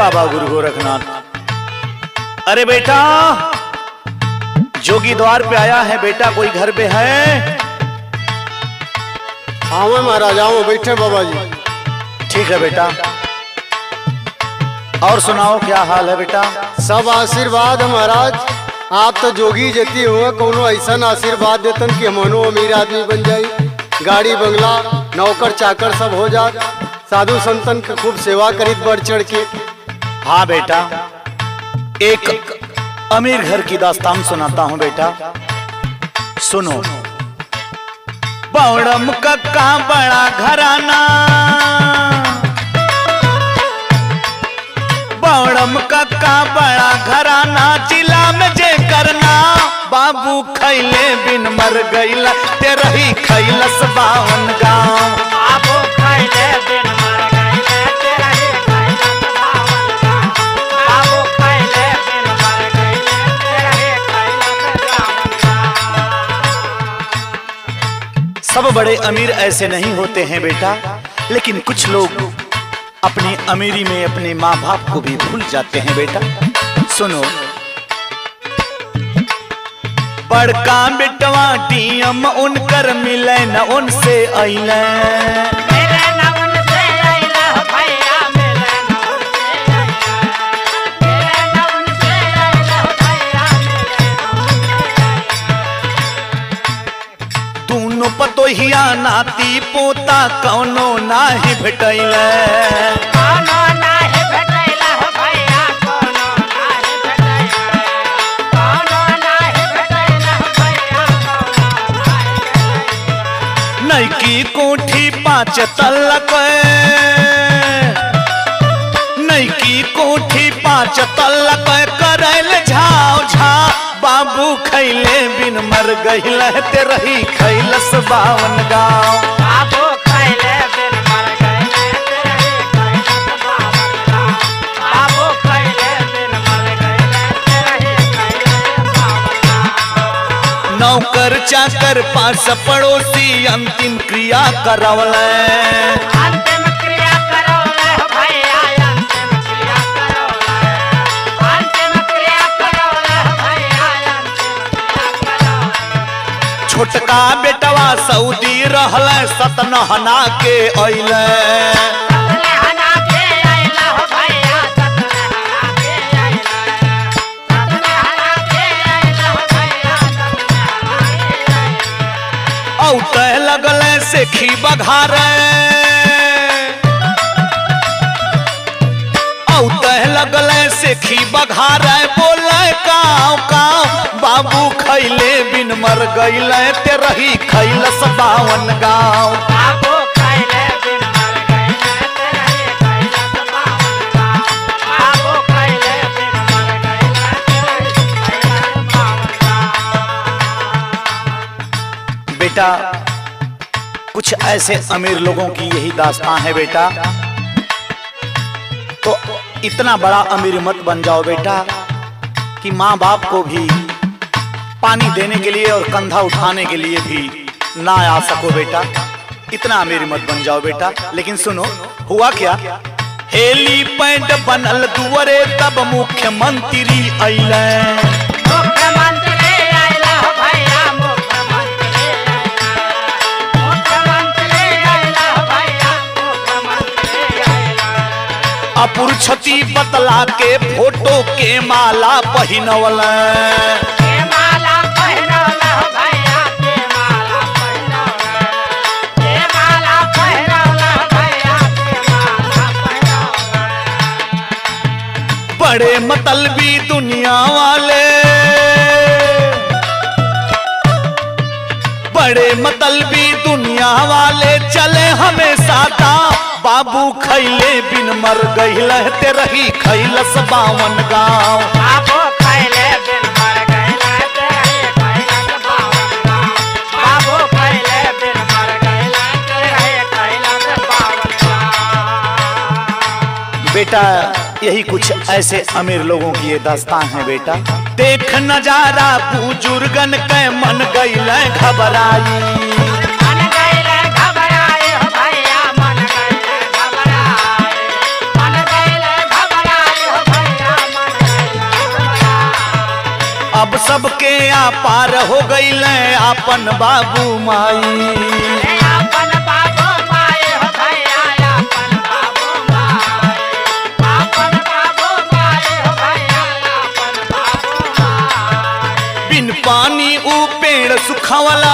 बाबा गुरु गोरखनाथ अरे बेटा जोगी द्वार पे आया है बेटा कोई घर पे है हाँ महाराज आओ बैठे बाबा जी ठीक है बेटा और सुनाओ क्या हाल है बेटा सब आशीर्वाद है महाराज आप तो जोगी जती हुए कोनो ऐसा आशीर्वाद देतन कि हमनो अमीर आदमी बन जाई गाड़ी बंगला नौकर चाकर सब हो जात साधु संतन के खूब सेवा करित बढ़ चढ़ के हाँ बेटा एक अमीर घर की दास्तान सुनाता हूँ बेटा सुनो बौड़म कक्का बड़ा घराना बौड़म कक्का बड़ा घराना जिला में जे करना बाबू खैले बिन मर गईला तेरा ही खैलस बावन गाँव बाबू खैले बिन मर गईले तेरा ही खैलत बावन गाँव। बाबू खैले बिन मर गईले तेरा ही खैलत बावन गाँव। सब बड़े अमीर ऐसे नहीं होते हैं बेटा लेकिन कुछ लोग अपनी अमीरी में अपने माँ बाप को भी भूल जाते हैं बेटा सुनो बड़का बेटवा टीएम उनकर मिले न उनसे अइले मेरे न उनसे अइला हो भैया, मेरे न उनसे अइला। मेरे न उनसे अइला हो भैया, मेरे न उनसे अइला। दोनों पतोहिया नाती पोता कौनो नाही भेटैले कोनो नाही भेटैला हो भैया, कोनो नाही भेटैला। कोनो नाही भेटैला हो भैया, कोनो नाही भेटैला। नैकी कोठी पाँच तल्लक नैकी कोठी पाँच तल्लक करैल झाव झा बाबू खैले बिन मर गईल ते रही खैलस बावन गाँव बाबू खैले बिन मर गईले तेरे ही खैलत बावन गाँव। बाबू खैले बिन मर गईले तेरे ही खैलत बावन गाँव। नौकर चाकर पास पड़ोसी अंतिम क्रिया करवले अंतिम क्रिया करौले हो भैया, अंतिम क्रिया करौले। अंतिम क्रिया करौले हो भैया, अंतिम क्रिया करौले। छोटका बेटवा सऊदी रहल सतनहना के अइले सतले हना के अइला हो भैया, सतले हना के अइला। सतले हना के अइला हो भैया, सतले हना के अइला। औते लगले से खी बघारे औते लगले से खी बघारे बोले काव काव बाबू खैले बिन मर गईले ते रही खैलस बावन गाँव बाबू खैले बिन मर गईले तेरे ही खैलत बावन गाँव। बाबू खैले बिन मर गईले तेरे ही खैलत बावन गाँव। बेटा कुछ ऐसे अमीर लोगों की यही दास्तां है बेटा तो इतना बड़ा अमीर मत बन जाओ बेटा कि माँ बाप को भी पानी देने के लिए और कंधा उठाने के लिए भी ना आ सको बेटा इतना अमीर मत बन जाओ बेटा लेकिन सुनो हुआ क्या हेली पैंट बनल दुअरे तब मुख्यमंत्री अइले मुख्यमंत्री आइला हो भैया, मुख्यमंत्री आइला। मुख्यमंत्री आइला हो भैया, मुख्यमंत्री आइला। अपुर छती बतला के फोटो के माला पहिनवल के माला पहिरौला हो भैया, के माला पहिरौला। के माला पहिरौला हो भैया, के माला पहिरौला। बड़े मतलबी दुनिया वाले बड़े मतलबी दुनिया वाले चले हमेशा ता बाबू खैले बिन मर गईल ते रही खैलस बावन गाँव बाबू खैले बिन मर गईले तेरे ही खैलत बावन गाँव। बाबू खैले बिन मर गईले तेरे ही खैलत बावन गाँव। बेटा यही कुछ ऐसे अमीर लोगों की ये दास्तान है बेटा देख नजारा बुजुर्गन के मन गईल घबराई मन गईले घबराए हो भैया, मन गईले घबराए। मन गईले घबराए अब सबके आ पार हो गईल आपन बाबू माई ए आपन बाबू माए हो भैया आपन बाबू माए आपन बाबू माए हो भैया आपन बाबू माए बिन पानी ऊ पेड़ सुखावला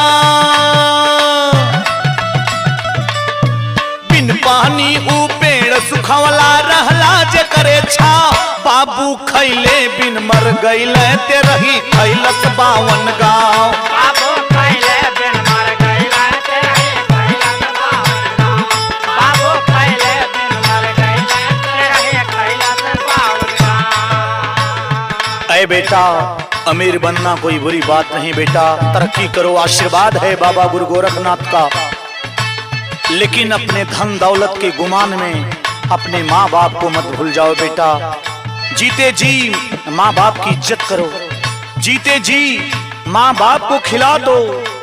बिन पानी ऊ पेड़ सुखावला रहला जे करे छा बाबू खैले बिन मर गईले ते रही खैलस बावन गाँव बाबू खैले बिन मर गईला तेरे खैला बावन बाबू खैले बिन मर गईला तेरे खैला बावन अय बेटा अमीर बनना कोई बुरी बात नहीं बेटा तरक्की करो आशीर्वाद है बाबा गुरु गोरखनाथ का लेकिन अपने धन दौलत के गुमान में अपने माँ बाप को मत भूल जाओ बेटा जीते जी माँ बाप की इज्जत करो जीते जी माँ बाप को खिला दो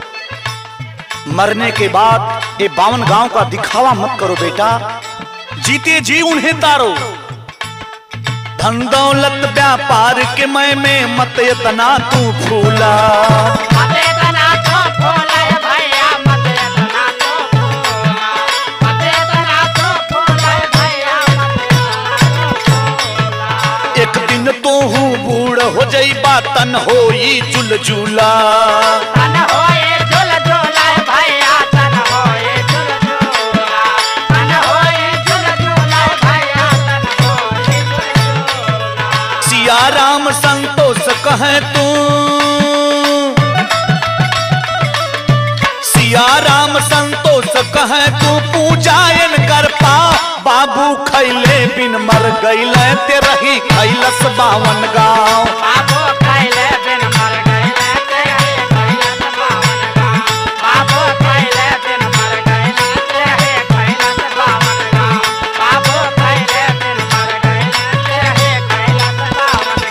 मरने के बाद ये बावन गांव का दिखावा मत करो बेटा जीते जी उन्हें तारो धन दौलत व्यापार के मैं में मत इतना तू फूला मते तना तो फूला है भैया मते तना तो फूला मते तना तो फूला है भैया मते तना तो फूला एक दिन तो हूँ बूढ़ हो जाई बातन होई जुल जुला तन होए झुल झुला है भैया तन होए झुल झुला तन होए झुल झुला है भैया तन होए झुल झुला सिया राम संतोष कहे तू सिया राम संतोष कहे तू पूजायन कर पा बाबू खैले बिन मर गईले ते रही खैलस बावन गाँव बाबू खैले बिन मर गईले तेरे खैला बावन गाँव बाबू खैले बिन मर गईले तेरे खैला बावन गाँव बाबू खैले बिन मर गईले तेरे खैला बावन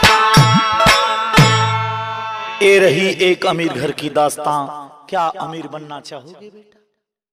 गाँव ये रही एक अमीर घर की दास्तां क्या अमीर बनना चाहोगे बेटा